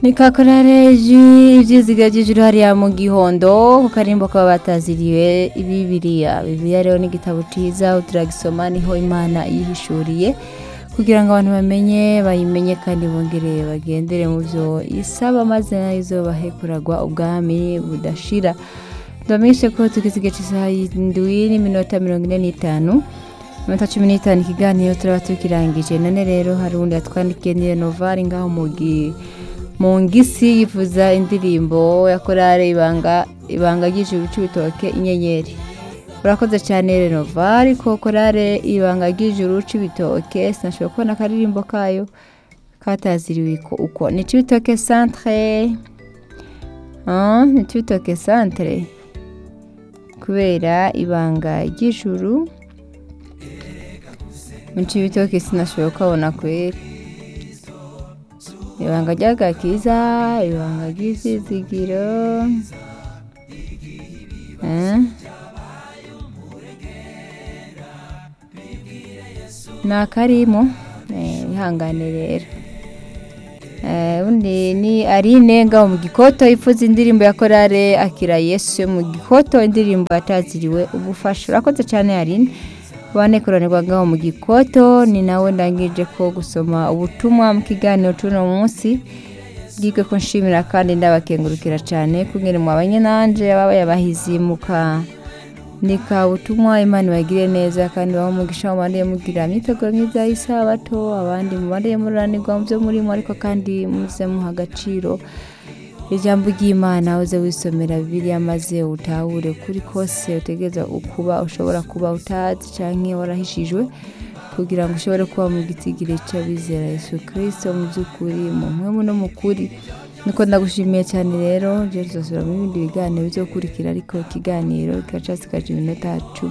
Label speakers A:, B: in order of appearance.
A: ni kakoraleji ibyiziga by'ijuru hariya mu gihondo ku karimbo kaba bataziriwe bibiriya bibiriya rero ni igitabo cyiza turagisoma niho imana yihishuriye kugira ngo abantu bamenye bayimenye kandi bongere bagendere mu byo isaba maze nayo izo bahekuragwa ubwami budashira ndabamenyeshe ko tugisigaye isaha y'indwi n'iminota mirongo ine n'itanu iminota cumi n'itanu ikiganiro turaba tukirangije none rero hari uwundi yatwandikiye niyo novare ngaho mu gihe mu ngisi yifuza indirimbo ya korale ibanga ibanga ry'ijuru cy'ibitoke inyenyeri urakoze cyane renovare ko korale ibanga ry'ijuru cy'ibitoke sinashobora kubona akaririmbo kayo kataziriwe uko ni cy'ibitoke santire ni cy'ibitoke santire kubera ibanga ry'ijuru mu cy'ibitoke sinashobora kubona kwera ibanga ry'agakiza ibanga ry'isizigiro ni akarimo ihangane rero ubundi ni arine ngaho mu gikoto ifuza indirimbo ya korale akira yesu mu gikoto indirimbo yataziriwe ubufasha urakoze cyane arine bane kuranirwagaho mu gikoto ni nawe ndangije ko gusoma ubutumwa mu kiganiro cy'uno munsi bwige ko nshimira kandi ndabakengurukira cyane kugira ngo abanyenanje baba yabahizimuka ndika ubutumwa imana ibagire neza kandi baba umugisha mubare mugira imyiteguro myiza y'isabato abandi mubare muranirwa mu byo murimo ariko kandi muze muha agaciro ijambo ry'imana uze wisomera bibiriya maze utahure kuri kose utegereza ukuba ushobora kuba utazi cyangwa warahishijwe kugira ngo ushobore kuba mu gitigire cy'abizera Yesu kirisito mu by'ukuri mu mpamvu no mu kuri nuko ndagushimiye cyane rero rero tuzasubira mu bindi biganiro byo gukurikira ariko ikiganiro kiraca kikaca iminota cumi